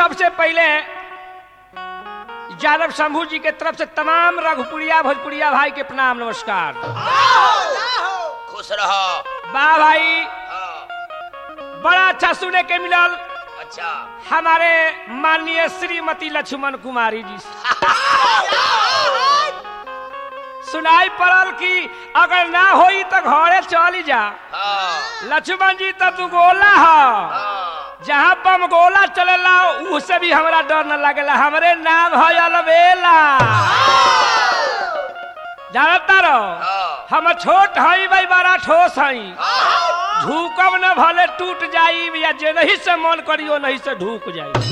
सबसे पहले यादव शंभू जी के तरफ से तमाम रघुपुरिया भोजपुरिया भाई के प्रणाम नमस्कार खुश रहो वाह भाई हाँ, बड़ा अच्छा सुने के मिलल अच्छा हमारे माननीय श्रीमती लक्ष्मण कुमारी जी से। सुनाई पड़ल कि अगर ना होई तो घरे चली जा हाँ, लक्ष्मण जी तो तू गोला ह हाँ, जहाँ बम गोला चलेला उससे भी हमरा डर न लगेला हमरे नाम है अलबेला जानता रहो हाँ, हम छोट हई भाई बड़ा ठोस हई हाँ, झुकब न भले टूट जाई या जे नहीं से मन करियो नहीं से ढूक जाई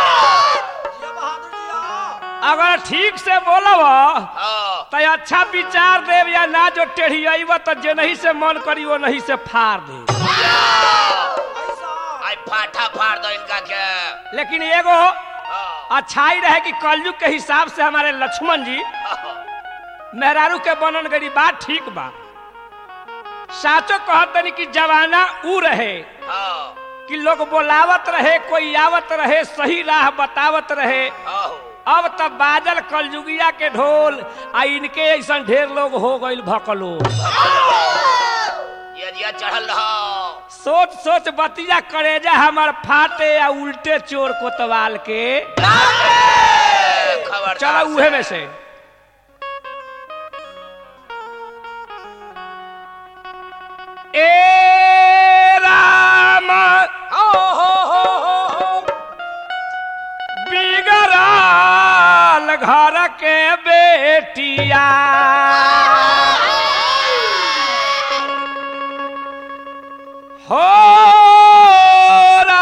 अगर ठीक से बोलब हाँ, तो अच्छा विचार देव या ना जो टेढ़ी अइब तो जे नहीं से मन करियो नहीं से फाड़ दे आई फाटा फाड़ दो इनका के लेकिन एगो हाँ, अच्छाई रहे कि कलयुग के हिसाब से हमारे लक्ष्मण जी हाँ, मेहरारू के बनन गरी बात ठीक बा साचो कहतनी कि जवाना ऊ रहे हाँ, कि लोग बोलावत रहे कोई आवत रहे सही राह बतावत रहे हाँ, अब तब बाजल कलयुगिया के ढोल आ इनके ऐसा ढेर लोग हो गईल भकलो ये दिया चढ़ल रहो सोच सोच बतिया करेजा हमार फाटे या उल्टे चोर कोतवाल के खबर चला उहे में से ए राम बिगड़ाल घर के बेटिया हो रा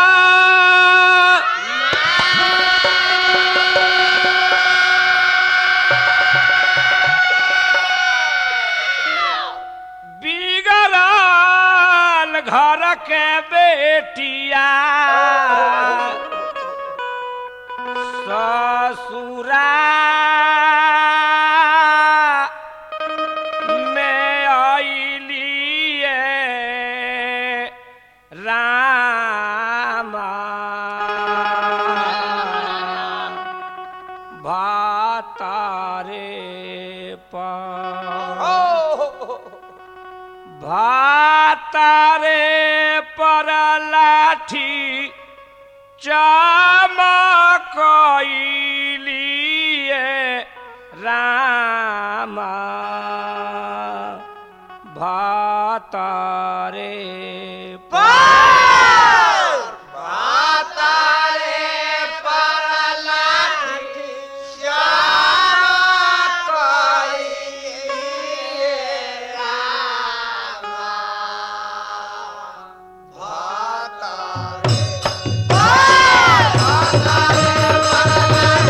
बिगड़ाल घर के बेटिया ससुरा में अलिए रामा भातारे पर भातारे पर लाठी चमकइलिए रामा भातारे भातारे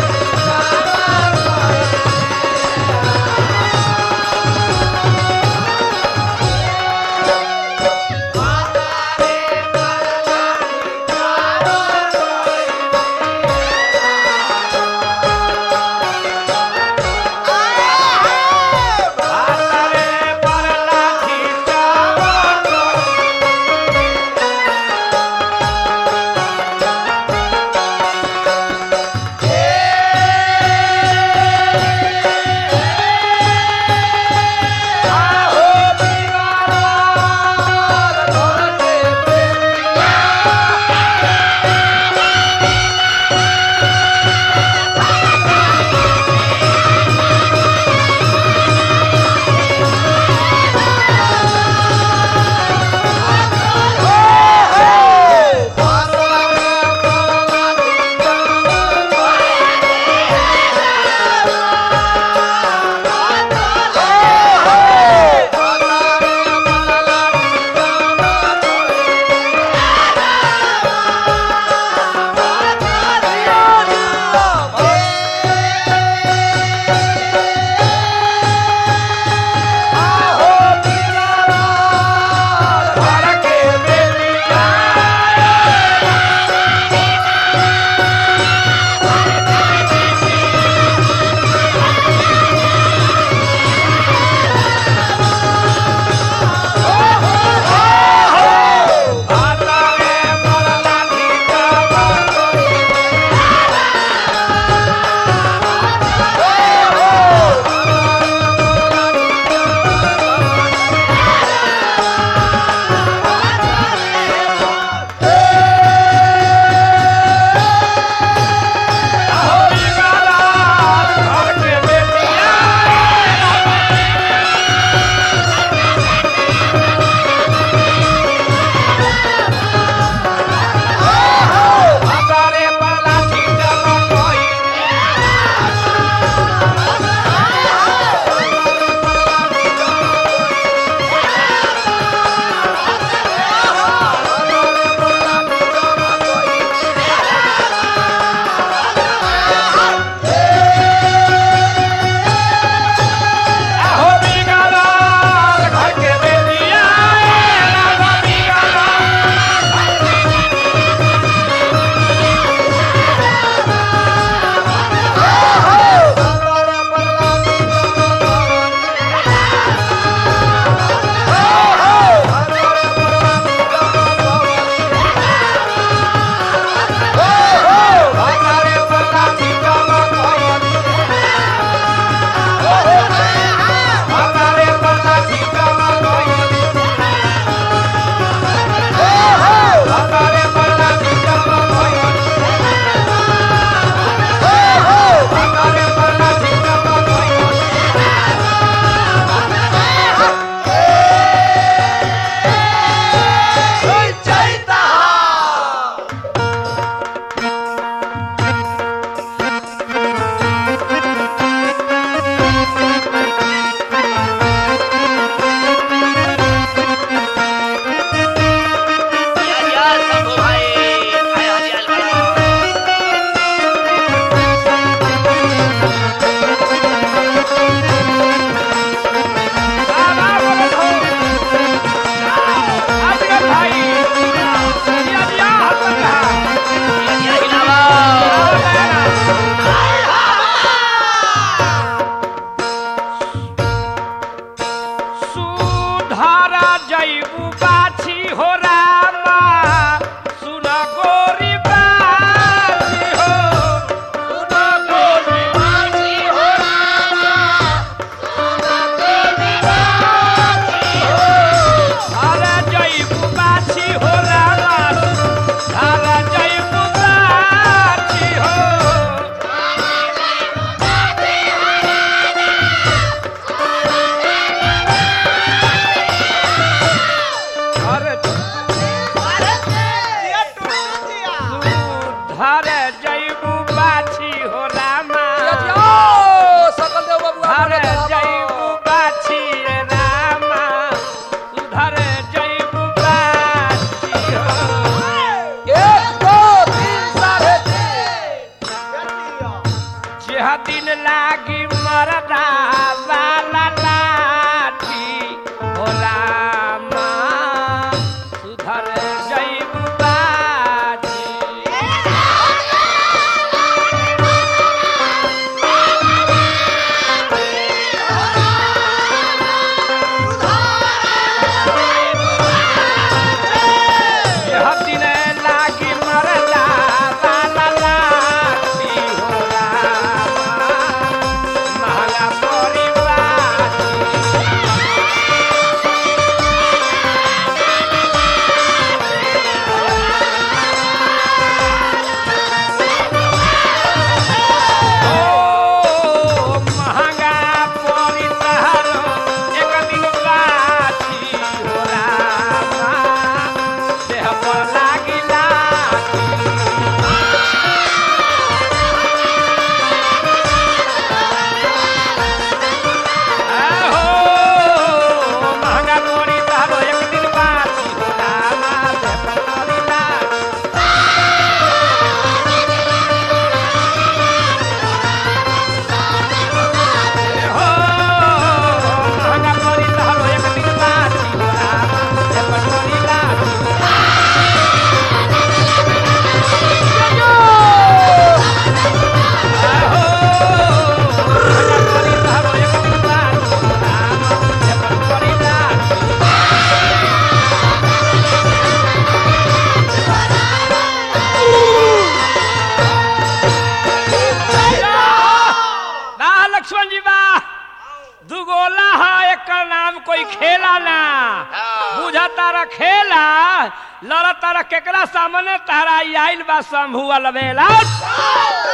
यह दिन लागी मरदा वाला लाठी भोला माँ सुधर जैब बाजी यह दिन लागी मरदा वाला लाठी भोला माँ महंगा परिवार ओ महंगा पड़ी तहरो एक दिन बाछी हो रामा देह पर लागिला आहो महंगा पड़ी तहरो एक दिन बाछी हो रामा देह पर लागिला हो महंगा पड़ी तहरो एक दिन बाछी हो रामा देह पर लागिला लक्ष्मण जी बा दुगोला है एक नाम कोई खेला ना हाँ। बुझा तारा खेला लड़ा तारा केकरा सामने तारा ई आइल बा शंभू वाला बेला